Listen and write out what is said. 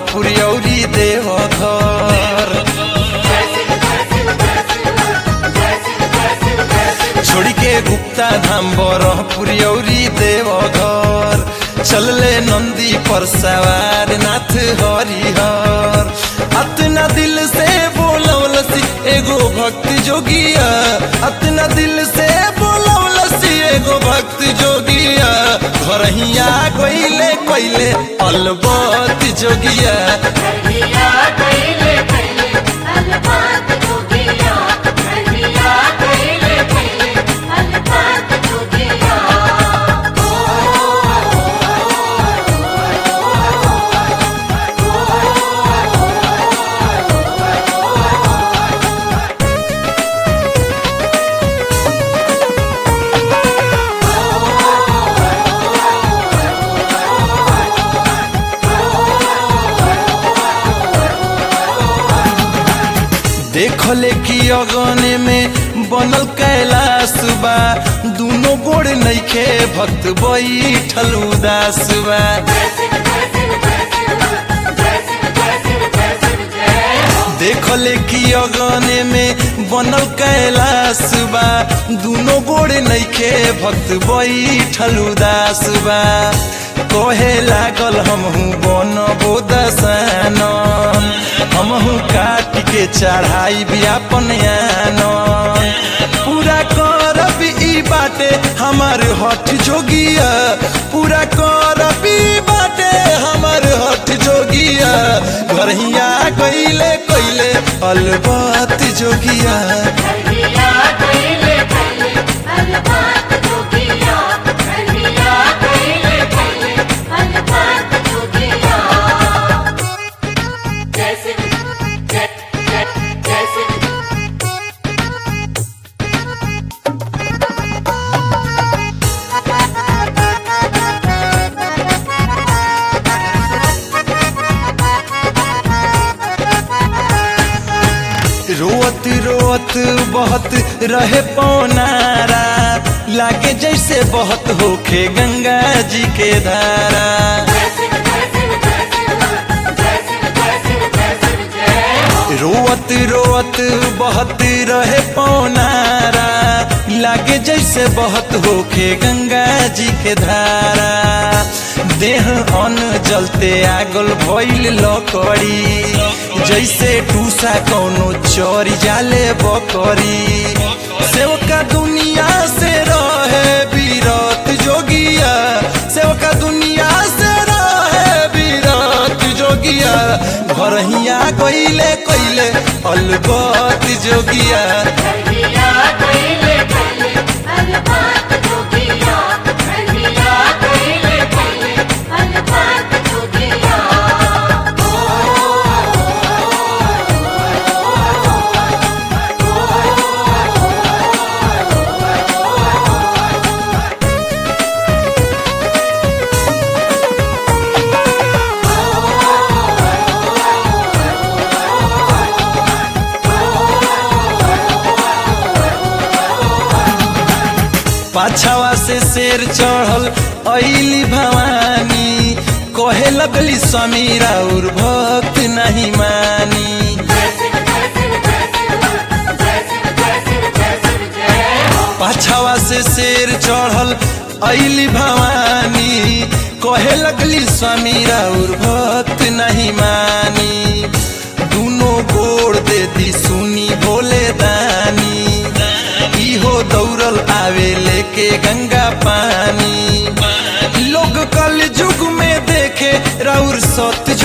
पुरियौरी देव घर छोड़ी के गुप्ता धाम बरह पुरियौरी देव घर चलले नंदी पर सवार नाथ हरिहर अतना दिल से बोलवलसी एगो भक्त जोगिया अतना दिल से बोलवलसी एगो भक्त जोगिया घरहिया गईले कइले अलबत जोगिया हरिया कैले कैले अलबात जोगिया हरिया कैले कैले अलबात जोगिया देखले कि अगने में बनल कैलाश बा दुनो गोड़ नइखे भक्त बैठल उदास बा देखले कि अगने में बनल कैलाश बा दुनो गोड़ नइखे भक्त बैठल उदास बा कहे लागल हमहू बनबो दसान हमहू काट के चढ़ाई भी अपन आन पूरा करब ई बाटे हमार हठ जोगिया पूरा करब ई बाटे हमार हठ जोगिया घरहिया गईले कइले अलबत जोगिया हरिया कैले कैले अलबात जोगिया हरिया कैले कैले अलबात जोगिया जैसे जय जय जैसे रोत रोत बहत रहे पौनारा लागे जैसे बहत होखे गंगा जी के धारा रोवत रोवत बहत रहे पौनारा लागे जैसे बहत होखे गंगा जी के धारा देह अन्न जलते आगल भइल लकड़ी जैसे टूसा कौनो चोरी जाले बकरी सेवका दुनिया से रहे बीरत जोगिया सेवका दुनिया से रहे बीरत जोगिया घरहिया गईले कइले अलबत जोगिया हरिया कैले कैले अलबात जोगिया हरिया कैले कैले अलबात जोगिया पाछावा से शेर चढ़ल ऐली भवानी कहे लगली समीरा और भक्त नहीं मानी पाछावा से शेर चढ़ल ऐली भवानी कहे लगली समीरा और भक्त नहीं मानी दुनो गोड़ दे दी सुनी भोले दानी इहो दौड़ल आवे लेके गंगा पानी लोग कल युग में देखे राउर सत